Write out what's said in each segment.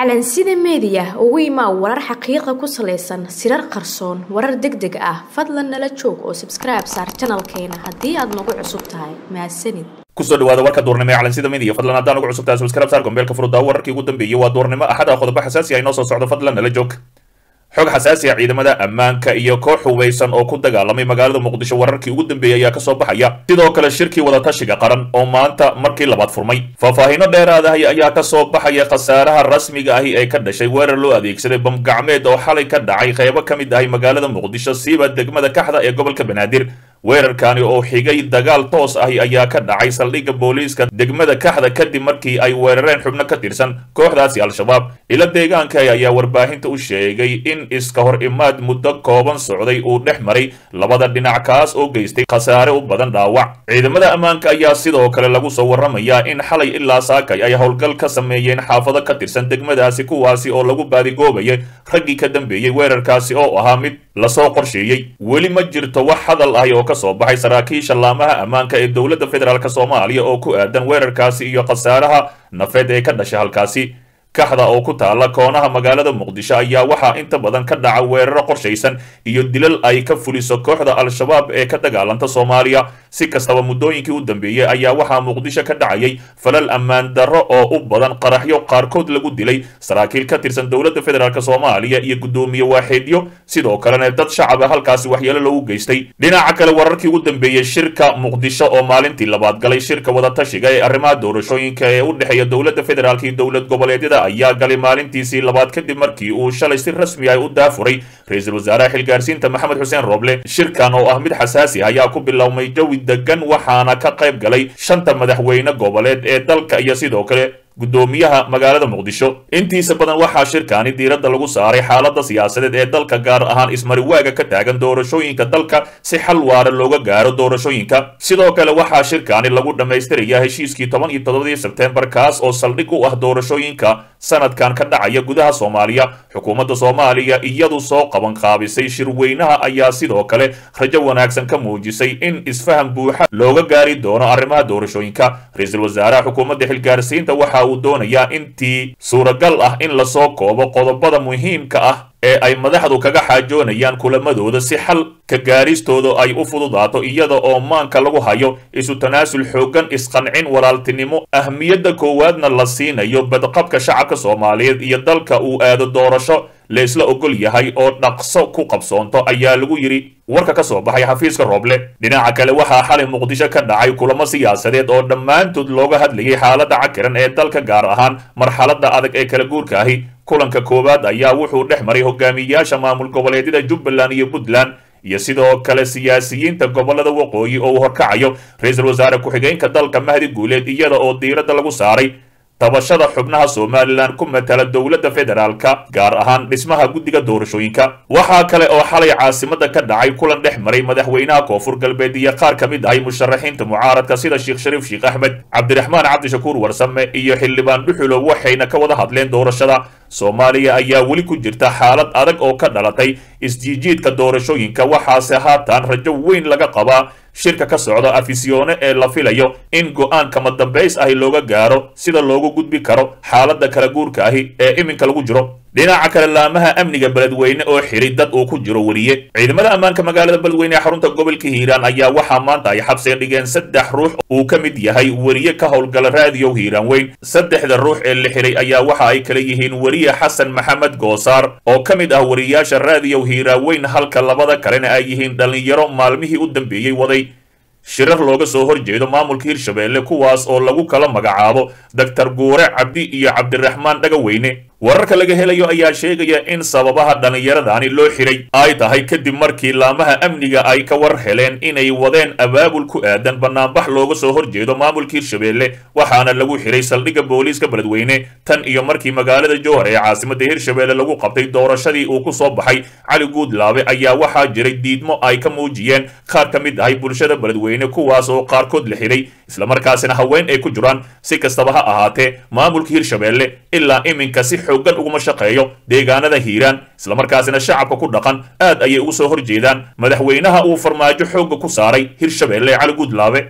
calansida meediya ugu imaa warar xaqiiqa ku salaysan sirar qarsoon warar deg deg ah fadlan nala joog oo sabskribe saar janalkeena haddii aad nagu cusub tahay mahadsanid kusoo dhawaada warka duurnimo ee calansida media fadlan haddaan ugu cusub tahay subscribe saar gombeelka furuddaa wararkii ugu dambeeyey waa duurnimo axada qodobo xasaasi ah inoo soo socdo fadlan nala joog xog xasaasi ah ciidamada ammaanka iyo koox hubeysan oo ku dagaalamay magaalada muqdisho wararkii ugu dambeeyey ayaa kasoo baxaya sidoo kale shirkii wadatashiga qaran oo maanta markii labaad furmay faahfaahiino dheeraadahay ayaa kasoo baxaya khasaaraha rasmiga ahi ee ka dhashay weerar loo adeegsaday bamgacmeed oo xalay ka dhacay qeybo ka mid ahay magaalada muqdisho siiba degmada kaxda ee gobolka banaadir weerarkani oo xigay dagaal toos ahi ayaa ka dhacay saldhigga booliiska degmada kaxda kadib markii ay weerareen xubno ka tirsan kooxdaasi al-shabaab ilo deegaanka ayaa warbaahinta u sheegay in iska hor imaad muddo kooban socday uu dhex maray labada dhinac kaas oo geystay khasaare u badan dhaawac ciidamada ammaanka ayaa sidoo kale lagu soo warramayaa in xalay ilaa saakay ay howlgal ka sameeyeen xaafado ka tirsan degmadaasi kuwaasi oo lagu baadigoobayay raggii ka dambeeyey weerarkaasi oo ahaa mid lasoo qorsheeyey weli ma jirto wax hadal ahi oo kasoo baxay saraakiisha laamaha ammaanka ee dowladda federaalk soomaaliya oo ku aadan weerarkaasi iyo khasaaraha nafeed ee ka dhashay halkaasi kaxda oo ku taalla koonaha magaalada muqdisho ayaa waxaa inta badan ka dhaca weeraro qorshaysan iyo dilal ay ka fuliso kooxda al-shabaab ee ka dagaalanta soomaaliya si kastaba muddooyinkii u dambeeyey ayaa waxaa muqdisho ka dhacayay falal ammaan darro oo u badan qaraxyo qaarkood lagu dilay saraakiil ka tirsan dowladda federaalk soomaaliya iyo guddoomiye waaxeedyo sidoo kalena dad shacaba halkaasi waxyeelo loogu geystay dhinaca kale wararkii ugu dambeeyey shirka muqdisho oo maalintii labaad galay shirka wadatashiga ee arrimaha doorashooyinka ee u dhexeeya dowladda federaalk iyo dowlad goboleedyada ayaa galay maalintiisii labaad kadib markii uu shalay si rasmi ah u daafuray ra-iisul wasaaraha xilgaarsiinta maxamed xuseen roble shirkan oo ah mid xasaasi ah ayaa ku bilowmay jawi degan waxaana ka qayb galay shanta madaxweyne goboleed ee dalka iyo sidoo kale guddoomiyaha magaalada muqdisho intiisa badan waxaa shirkaani diiradda lagu saaray xaaladda siyaasadeed ee dalka gaar ahaan ismariwaaga ka taagan doorashooyinka dalka si xal waara looga gaaro doorashooyinka sidoo kale waxaa shirkaani lagu dhammaystirayaa heshiiskii toban iyo toddobadii sebteembar kaas oo saldhig u ah doorashooyinka sanadkan ka dhacaya gudaha soomaaliya xukuumadda soomaaliya iyadu soo qaban qaabisay shirweynaha ayaa sidoo kale rajo wanaagsan ka muujisay in isfaham buuxa looga gaari doono arrimaha doorashooyinka ra-iisul wasaaraha xukuumadda xilgaarsiinta waxa uu doonayaa intii suuragal ah in lasoo koobo qodobada muhiimka ah ee ay madaxdu kaga xaajoonayaan kulamadooda si xal ka gaaristooda ay u fududaato iyada oo maanka lagu hayo isu tanaasul xooggan isqancin walaaltinimo ahmiyadda koowaadna la siinayo badqabka shacabka soomaaliyeed iyo dalka uu aado doorasho laysla ogol yahay oo dhaqso ku qabsoonto ayaa lagu yidhi warka ka soo baxay xafiiska rooble dhinaca kale waxaa xalay muqdisho ka dhacay kulamo siyaasadeed oo dhammaantood looga hadlayay xaaladda cakiran ee dalka gaar ahaan marxaladda adag ee kala guurka ahi kulanka koowaad ayaa wuxuu dhex maray hogaamiyayaasha maamul goboleedyada jubbaland iyo puntland iyo sidoo kale siyaasiyiinta gobolada waqooyi oo uu horkacayo ra-iisul wasaare ku-xigeenka dalka mahdi guuleed iyada oo diiradda lagu saaray tabashada xubnaha somalilan ku matala dowladda federaalka gaar ahaan dhismaha guddiga doorashooyinka waxaa kale oo xalay caasimada ka dhacay kulan dhex maray madaxweynaha koonfur galbeed iyo qaar ka mid ahay musharaxiinta mucaaradka sida sheekh shariif sheekh axmed cabdiraxmaan cabdishakuur warsame iyo xildhibaan dhuxulow waxayna ka wada hadleen doorashada soomaaliya ayaa weli ku jirta xaalad adag oo ka dhalatay isjiijiidka doorashooyinka waxaase haatan rajo weyn laga qabaa shirka ka socda afisyoone ee la filayo in go-aan kama dambays ahi looga gaaro sida loogu gudbi karo xaaladda kala guurka ahi ee iminka lagu jiro dhinaca kale laamaha amniga beledweyne oo xiray dad uu ku jiro weriye ciidamada ammaanka magaalada beledweyne ee xarunta gobolka hiiraan ayaa waxaa maanta ay xabsiga dhigeen saddex ruux uu ka mid yahay weriye ka howlgala raadiyow hiiraan weyn saddexda ruux ee la xiray ayaa waxa ay kala yihiin weriye xasan maxamed goosaar oo ka mid ah wariyaasha raadiyow hiiraan weyn halka labada kalena ay yihiin dhallinyaro maalmihii u dambeeyey waday shirar looga soo horjeedo maamulka hirshabeelle kuwaas oo lagu kala magacaabo doctor guure cabdi iyo cabdiraxmaan dhagaweyne wararka laga helayo ayaa sheegaya in sababaha dhallinyaradani loo xiray ay tahay kadib markii laamaha amniga ay ka war heleen inay wadeen abaabul ku aadan banaanbax looga soo horjeedo maamulka hirshabeelle waxaana lagu xiray saldhigga booliiska beledweyne tan iyo markii magaalada jowhar ee caasimadda hirshabeelle lagu qabtay doorashadii uu ku soo baxay cali guudlaabe ayaa waxaa jiray diidmo ay ka muujiyeen qaar ka mid ahay bulshada beledweyne kuwaas oo qaarkood la xiray islamarkaasina haween ay ku jiraan si kastaba ha ahaatee maamulka hirshabeelle ilaa iminka si xooggan uguma shaqeeyo deegaanada hiiraan islamarkaasina shacabka ku dhaqan aad ayay ugu soo horjeedaan madaxweynaha uu farmaajo xoogga ku saaray hirshabeelle cali guudlaabe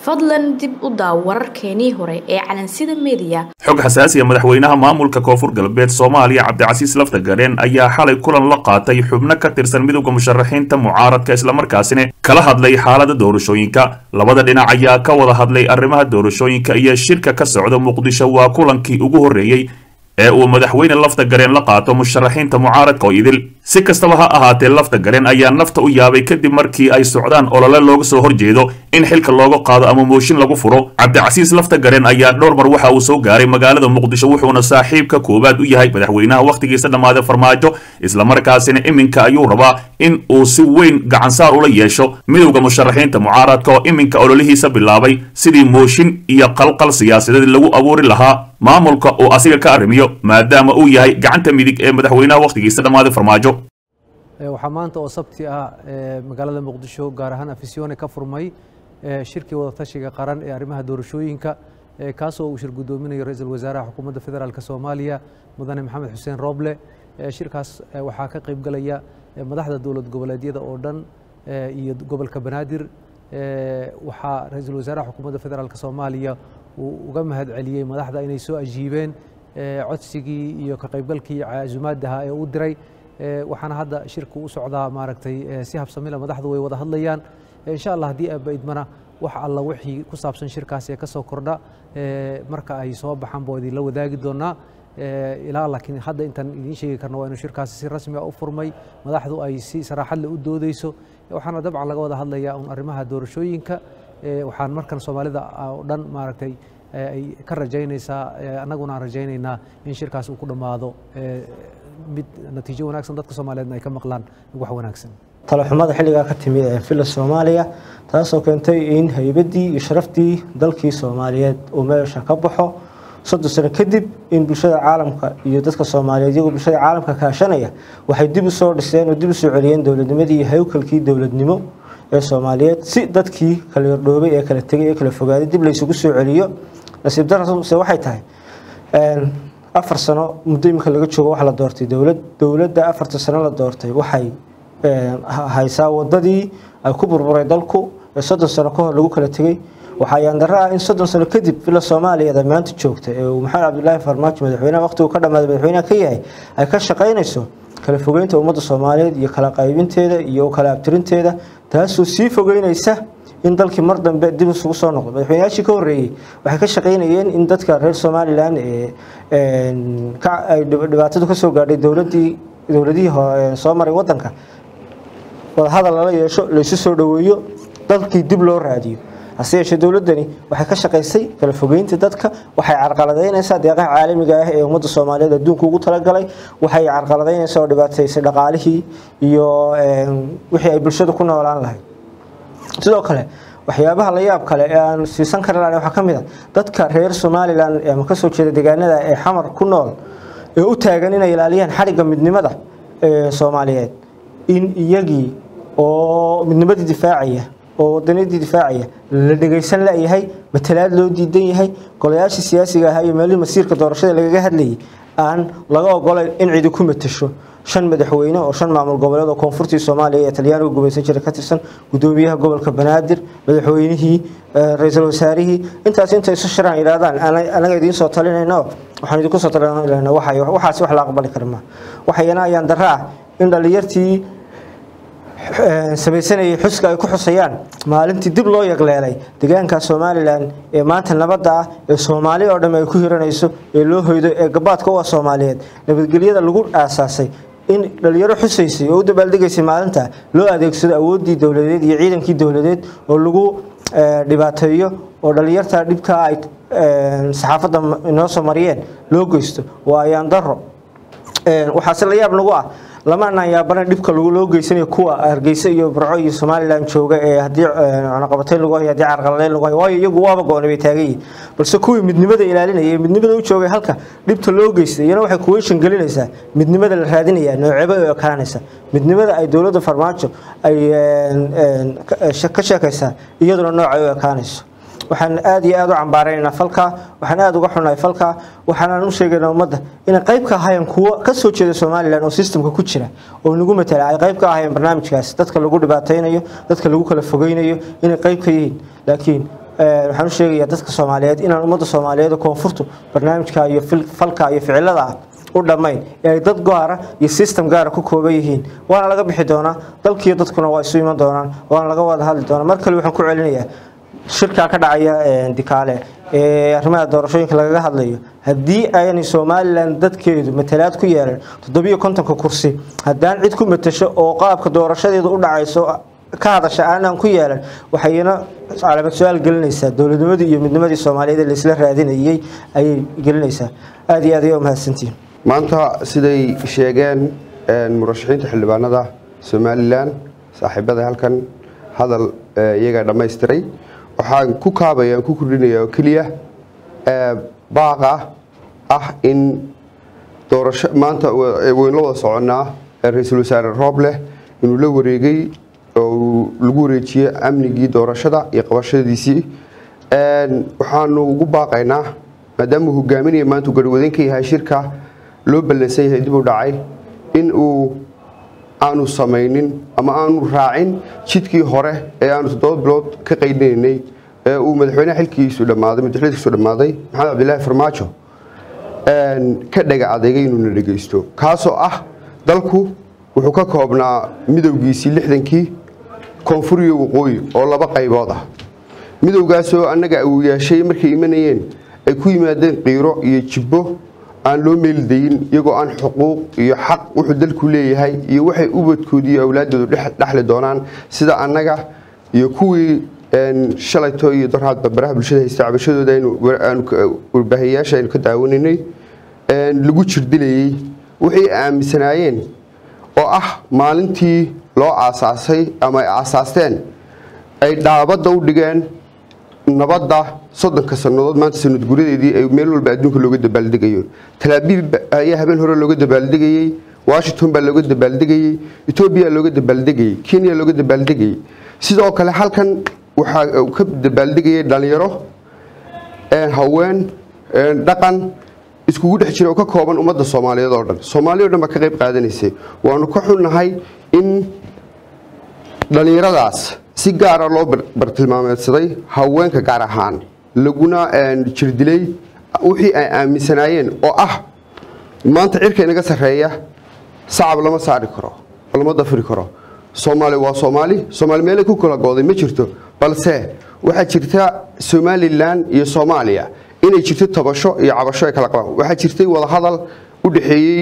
fadlan dib u daaw wararkeenii hore ee calansida meediya xog xasaasiya madaxweynaha maamulka koonfur galbeed soomaaliya cabdicasiis laftagareen ayaa xalay kulan la qaatay xubno ka tirsan midowda musharaxiinta mucaaradka islamarkaasina kala hadlay xaalada doorashooyinka labada dhinac ayaa ka wada hadlay arrimaha doorashooyinka iyo shirka ka socda muqdisho waa kulankii ugu horreeyey ee uu madaxweyne lafta gareen la qaato musharaxiinta mucaaradka oo idil si kastaba ha ahaatee lafta gareen ayaa nafta u yaabay kadib markii ay socdaan olole looga soo horjeedo in xilka looga qaado ama mooshin lagu furo cabdicasiis lafta gareen ayaa dhowr mar waxa uu soo gaaray magaalada muqdisho wuxuuna saaxiibka koowaad u yahay madaxweynaha wakhtigiisa dhammaaday farmaajo islamarkaasina iminka ayuu rabaa in uu si weyn gacansaar ula yeesho midowda musharaxiinta mucaaradka oo iminka ololihiisa bilaabay sidii mooshin iyo qalqal siyaasadeed lagu abuuri lahaa maamulka uu asiga ka arrimiyo maadaama uu yahay gacanta midig ee madaxweynaha wakhtigiisa dhammaaday farmaajo waxaa maanta oo sabti ah magaalada muqdisho gaar ahaan afisyoone ka furmay shirkii wadatashiga qaran ee arrimaha doorashooyinka kaasoo uu shir guddoominayo ra-iisul wasaaraha xukuumadda federaalk soomaaliya mudane maxamed xuseen rooble shirkaas waxaa ka qayb galaya madaxda dowlad goboleedyada oo dhan iyo gobolka banaadir waxaa ra-iisul wasaaraha xukuumadda federaalk soomaaliya uu uga mahad celiyey madaxda inay soo ajiibeen codsigii iyo ka qaybgalkii casumaadaha ee u diray waxaana hadda shirku u socdaa maaragtay si habsamila madaxdu way wada hadlayaan insha allah haddii aaba idmana wax alla wixii ku saabsan shirkaas ee ka soo kordha marka ay soo baxaan baa idinla wadaagi doonaa ilaa laakiin hadda intaan idiin sheegi karno waa inuu shirkaasi si rasmi ah u furmay madaxdu ay si saraaxad leh u doodeyso waxaana dabcan laga wada hadlayaa un arrimaha doorashooyinka waxaan markan soomaalida oo dhan maaragtay ay ka rajaynaysaa annaguna aan rajaynaynaa in shirkaas uu ku dhammaado mid natiijo wanaagsan dadka soomaaliyeedna ay ka maqlaan wax wanaagsan talaxumada xilligaa ka timi ee filla soomaaliya taasoo keentay in haybaddii iyo sharaftii dalkii soomaaliyeed uu meesha ka baxo soddon sano kadib in bulshada caalamka iyo dadka soomaaliyeed iyagoo bulshada caalamka kaashanaya waxay dib u soo dhiseen oo dib u soo celiyeen dowladnimadii iyo hawkalkii dowladnimo ee soomaaliyeed si dadkii kala yardhoobay ee kala tegay ee kala fogaaday dib laysugu soo celiyo nasiib darase waxay tahay afar sano muddo iminka laga joogo wax la doortay dowlad dowladda afarta sano la doortay waxay haysaa wadadii ay ku burburay dalku ee soddon sano ka hor lagu kala tegey waxaa yaandaro ah in soddon sano kadib villa soomaaliyeed ay maanta joogta ee uu maxamed cabdilaahi farmaajo madaxweynaha waqtigu ka dhammaaday madaxweynaha ka yahay ay ka shaqaynayso kala fogeynta ummadda soomaaliyeed iyo kala qaybinteeda iyo kala abtirinteeda taasoo sii fogeynaysa in dalkii mar dambe dib isugu soo noqdo madaxweynayaashii ka horreeyey waxay ka shaqaynayeen in dadka reer somalilan ee ay dhibaatadu ka soo gaadhay dowladii dowladihii soo maray wadanka wadahadal lala yeesho laysu soo dhoweeyo dalkii dib loo raadiyo hase yeeshee dowladdani waxay ka shaqaysay kala fogeynta dadka waxay carqaladaynaysaa deeqaha caalamiga ah ee ummadda soomaaliyeed adduunka ugu talagalay waxay carqaladaynaysaa oo dhibaataysay dhaqaalihii iyo wixii ay bulshada ku noolaan lahayd sidoo kale waxyaabaha la yaab kale ee aan siisan karlan waxaa ka mid a dadka reer somalilan ama kasoo jeeda deegaanada ee xamar ku nool ee u taagan inay ilaaliyaan xadhigga midnimada ee soomaaliyeed in iyagii oo midnimadii difaacaya oo wadaniyadii difaacaya la dhegaysan layahay matalaad loo diidan yahay golayaashii siyaasiga ahaa iyo meelihii masiirka doorashada lagaga hadlayay aan laga ogolayn in cidi ku matasho shan madaxweyne oo shan maamul goboleed oo koonfurtii soomaaliya ee talyaaniga gumaysan jira ka tirsan gudoomiyaha gobolka banaadir madaxweynihii ra-iisul wasaarihii intaas intay isu shiraan yidhahdaan anaga idiin soo talinayno waxaan idinku soo talinayna waxaasi wax la aqbali kara ma waxayana ayaan darro ah in dhallinyartii samaysanayay xuska ay ku xusayaan maalintii dib loo yagleelay deegaanka somalilan ee maanta nabadda ah ee soomaali oo dhamm ay ku hiranayso ee loo hoydo ee gabaadka u ah soomaaliyeed nabadgelyada lagu aasaasay in dhalinyaro xusaysay oo u dabaaldegaysay maalinta loo adeegsado awooddii dowladeed iyo ciidankii dowladeed oo lagu dhibaateeyo oo dhalinyarta dhibkaa ay saxaafadda inoo soo mariyeen loo geysto waa ayaan daro waxaase la yaab nagu ah lama anaan yaabana dhibka loo geysanayo kuwa hargeysa iyo burco iyo somalilan jooga ee haddii cunaqabatayn lagu hayo haddii carqaladeyn lagu hayo waayo iyagu waaba go-onay bay taagan yihin balse kuwii midnimada ilaalinaya ee midnimada u joogay halka dhibta loo geystay iyana waxay kuweyshan gelinaysaa midnimada la raadinaya nooceeba u ekaanaysa midnimada ay dowladda farmaajo ay ka sheekaysaa iyaduna noocay u ekaanayso waxaan aad iyo aad u cambaaraynaa falkaa waxaan aad uga xunahay falkaa waxaanaan u sheegaynaa ummadda inay qayb ka ahaayeen kuwo ka soo jeeda somalilan oo systemka ku jira oo nagu matala ay qayb ka ahaayeen barnaamijkaas dadka lagu dhibaataynayo dadka lagu kala fogeynayo inay qayb ka yihiin laakiin waxaan u sheegayaa dadka soomaaliyeed inaan ummadda soomaaliyeed oo koonfurtu barnaamijka iyo falka iyo ficilada ah u dhammayn ee ay dad gaara iyo system gaara ku kooban yihiin waana laga bixi doonaa dalkiiyo dadkuna waa isu iman doonaan waana laga wada hadli doonaa mar kale waxaan ku celinayaa shirkaa ka dhacaya dikaale ee arrimaha doorashooyinka lagaga hadlayo haddii aanay somalilan dadkeedu matalaad ku yeelan toddobiyo kontonka kursi haddaan cid ku matasho oo qaabka doorashadeedu u dhacayso ka hadasha aanaan ku yeelan waxayna calaamad su-aal gelinaysaa dowladnimadii iyo midnimadii soomaaliyeed ee laisla raadinayay ayay gelinaysaa aada iyo aad ayaa umahadsantihin maanta siday sheegeen murashaxiinta xildhibaanada somalilan saaxiibada halkan hadal iyagaa dhammaystiray waxaan ku kaabaya aan ku kordhinaya oo keliya baaqa ah in doorasho maanta waynu la wada soconnaa ra-iisul wasaare roobleh inuu la wareegay oo lagu wareejiyey amnigii doorashada iyo qabashadiisii waxaanu ugu baaqaynaa maadaama uu hogaaminaya maanta uu garhwadan ka yahay shirka loo ballansan yahay dib u dhacay in uu aanu samaynin ama aanu raacin jidkii hore ee aanu toddoba bilood ka qaydinaynay ee uu madaxweyneha xilkiisu dhammaaday madaxweynekiisu dhammaaday maxamed cabdilaahi farmaajo ka dhaga adeegay inuuna dhegaysto kaasoo ah dalku wuxuu ka koobnaa midowgiisii lixdankii koonfur iyo waqooyi oo laba qaybood ah midowgaasoo annaga uu yeeshay markay imanayeen ay ku yimaadeen qiiro iyo jibbo aan loo meeldayin iyagoo aan xuquuq iyo xaq wuxuu dalku leeyahay iyo waxay ubadkooda iyo awlaaddoodu dhexli doonaan sida annaga iyo kuwii shalayto iyo darhaadba baraha bulshada haysta cabashadooda warbaahiyayaasha aynu ka daawanaynay lagu jirdilayey waxay aaminsanaayeen oo ah maalintii loo aasaasay ama ay aasaasteen ay dhaabadda u dhigeen nabadda soddonka sannadood maanta sanad guradeedii ay meel walba adduunka looga dabaaldegayo talaabiib ayaa habeen hore looga dabaaldegayey washington baa looga dabaaldegayey etoobiya looga dabaaldegayey kenya looga dabaaldegayey sidoo kale halkan waxaa ka dabaaldegayay dhalinyaro haween dhaqan iskugu dhex jira oo ka kooban ummadda soomaaliyeed oo dhan soomaaliya o dhan baa ka qayb qaadanaysay waanu ka xunnahay in dhallinyaradaas si gaara loo bartilmaameedsaday haweenka gaar ahaan laguna jirdilay wixii ay aaminsanaayeen oo ah maanta cirka inaga sarreeya sacab lama saari karo lama dafiri karo soomaali waa soomaali soomaali meelay ku kala gooday ma jirto balse waxaa jirta somalilan iyo soomaaliya inay jirto tabasho iyo cabasho ay kala qabaan waxaa jirtay wadahadal u dhexeeyey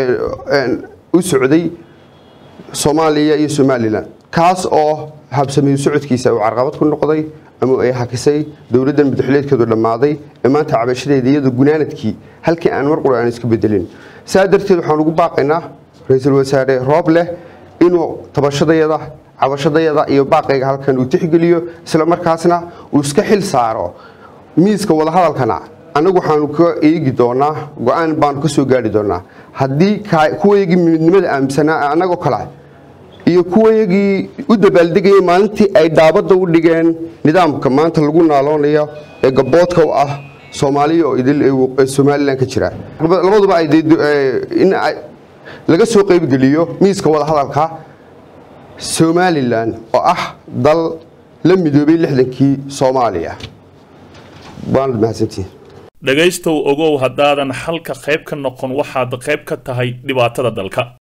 u socday soomaaliya iyo somalilan kaas oo habsameeyo socodkiisa uu carqabad ku noqday ama ay hakisay dowladdan madaxuleedkeedu dhammaaday ee maanta cabashadeeda iyadoo gunaanadkii halkii aan mar qura aan iska bedelin saa darteed waxaan ugu baaqaynaa ra-iisul wasaare roob leh inuu tabashadayada cabashadayada iyo baaqayga halkan uu tixgeliyo isla markaasna uu iska xil saaro miiska wadahadalkana annagu waxaanu ka eegi doonaa go-aan baanu ka soo gaari doonaa haddii kuwayagii midnimada aaminsanaa annagoo kale iyo kuwayagii u dabaaldegayay maalintii ay dhaabadda u dhigeen nidaamka maanta lagu naaloonayo ee gaboodka u ah soomaaliya oo idil ee somalilan ka jira labaduba ay in laga soo qaybgeliyo miiska wadahadalka somalilan oo ah dal la midoobay lixdankii soomaaliya waanad mahadsantihin dhegaystow ogow haddaadan xalka qayb ka noqon waxaad qayb ka tahay dhibaatada dalka